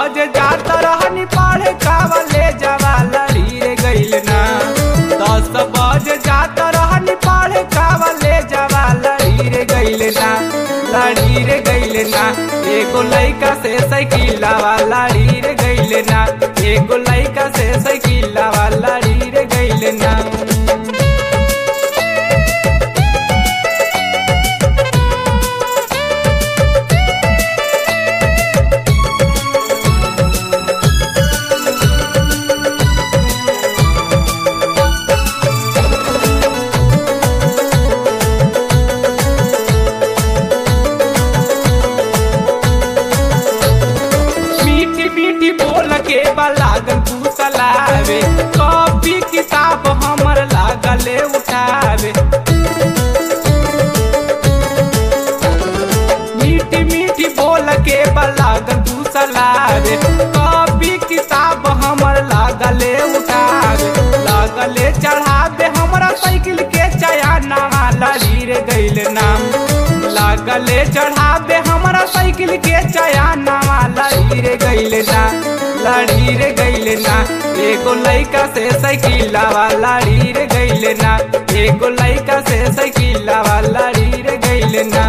बज जात रहनी पढ़े कावले जवा लड़ी रे गइल ना दस बज जात रहनी पढ़े कावले जवा लड़ी रे गइल ना लड़ी रे गइल ना एगो लइका से साइकिलवा लड़ी रे गइल ना एगो लइका से साइकिलवा लड़ी रे गइल ना मीठी मीठी बोल के लागल फूसलावे कॉपी किताब हमर लागले उठावे मीठी मीठी बोल के लागल फूसलावे कॉपी किताब हमर लागले उठावे लागले चढ़ावे हमरा साइकिल के चयाना लड़ी रे गइल नाम लागले चढ़ावे हमरा साइकिल के चयाना लड़ी रे गइल ना लड़ी रे गइल ना एगो लइका से साइकिलवा लड़ी रे गइल ना एगो लइका से साइकिलवा लड़ी रे गइल ना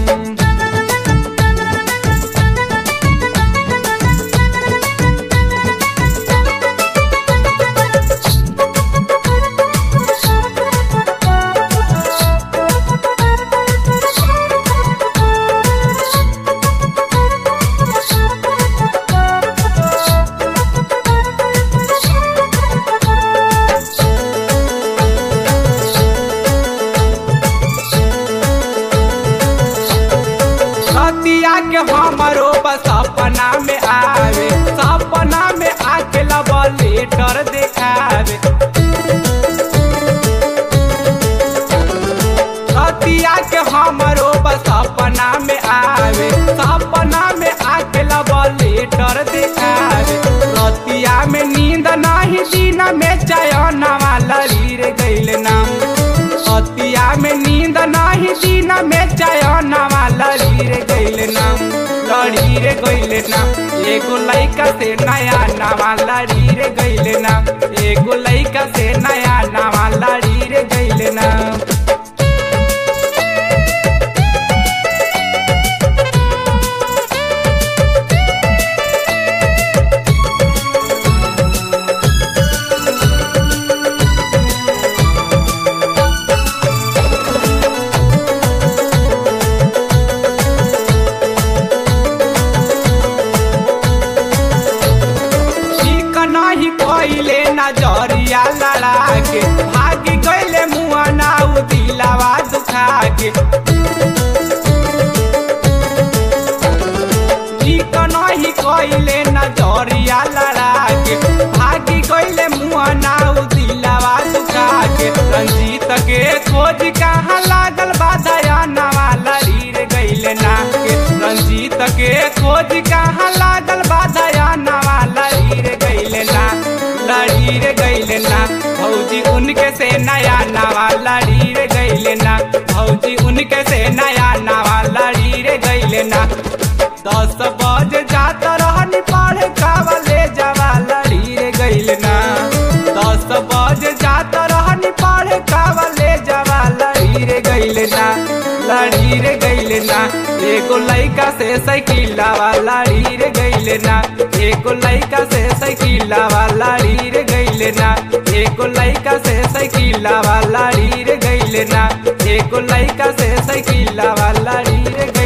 सतिया के हमरो बस सपना में आवे सपना में आके लब लेटर देखावे सतिया के हमरो बस सपना में आवे सपना में आके लब लेटर देखावे रतिया में नींद नहीं दिन में चयनवा लड़ी रे गइल नाम सतिया में नींद नहीं दिन में चयनवा लड़ी रे गइल नाम लड़ी रे गइल नाम एगो लइका से नया नवा लड़ी रे गइल नाम एगो लइका से नया नवा लड़ी रे गइल नाम ठीक नाही कइले नजरिया लड़ा के भागी गइले मुआ नाउ दिलावा दुखा के ठीक नाही कइले नजरिया लड़ा के भागी गइले मुआ नाउ दिलावा दुखा के रंजीत के खोज कहाँ लागल बाधया नवा लड़ी रे गइले ना के रंजीत के खोज कहाँ लागल बाधया नवा लड़ी रे गइले ना लड़ी रे गइले ना भौजी उनके से नया नवा लड़ी रे गइले ना भौजी उनके से नया नवा लड़ी रे गइले ना दस बज जात रहनी पढ़े कावले जवा लड़ी रे गइल ना दस बज जात रहनी पढ़े कावले जवा लड़ी रे गइल ना लड़ी रे गइल ना एगो लइका से साइकिलवा लड़ी रे गइल ना एगो लइका से साइकिलवा लड़ी रे गइल ना एगो लइका से साइकिलवा लड़ी रे गइल ना एगो लइका से साइकिलवा लड़ी रे